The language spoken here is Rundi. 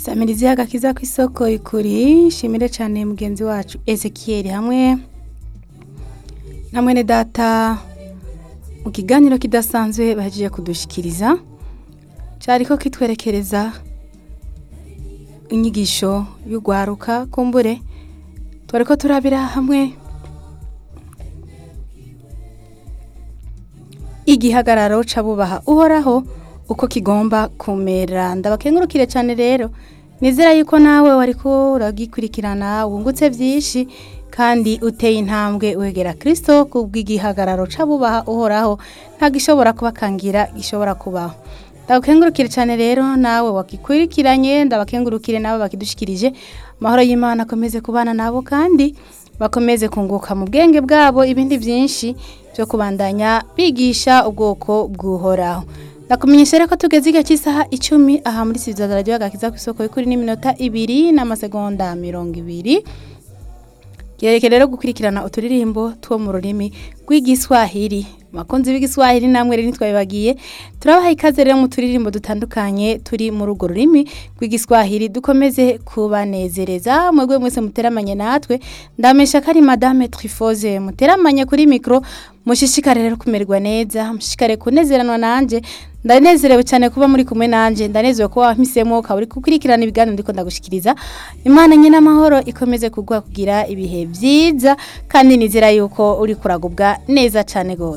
samirizi y'agakiza kw'isoko ikuri shimire cyane mugenzi wacu Ezekiel hamwe na mwene data mu kiganiro kidasanzwe bahejeje kudushikiriza cyariko kitwerekereza inyigisho y'ugwaruka kumbure twariko turabira hamwe igihagararo c'abubaha uhoraho uko kigomba kumera ndabakengurukire cyane rero nizera yuko nawe wariko uragikurikirana wungutse byinshi kandi uteye intambwe wegera kirisito kubw'igihagararo c'abubaha uhoraho nta gishobora kubakangira gishobora kubaho ndabakengurukire cyane rero nawe wagikurikiranye ndabakengurukire nawe bakidushikirije amahoro y'imana akomeze kubana nabo kandi bakomeze kunguka mu bwenge bwabo ibindi byinshi byo kubandanya bigisha ubwoko bw'uhoraho ndakumenyesha rero ko tugeze igihe cy'isaha icumi aha muri sivizazara radiyo agakiza ku isoko y'ukuri n'iminota ibiri n'amasegonda mirongo ibiri Gereke rero gukurikirana uturirimbo two mu rurimi rw'igiswahili bakunzi b'igiswahili namwe rero ntitwabibagiye turabaha ikaze rero mu turirimbo dutandukanye turi muri urwo rurimi rw'igiswahili dukomeze kubanezereza mwebwe mwese muteramanye natwe ndamesha ko ari madame trifoze muteramanye kuri mikoro mushishikare rero kumererwa neza mushishikare kunezeranwa nanje ndanezerewe cyane kuba muri kumwe nanje ndanezerewe kuba wampisemo ukaba uri gukurikirana ibiganiro ndiko ndagushikiriza imana nyine amahoro ikomeze kugwa kugira ibihe byiza kandi nizera yuko uri kuragubwa neza cyane gose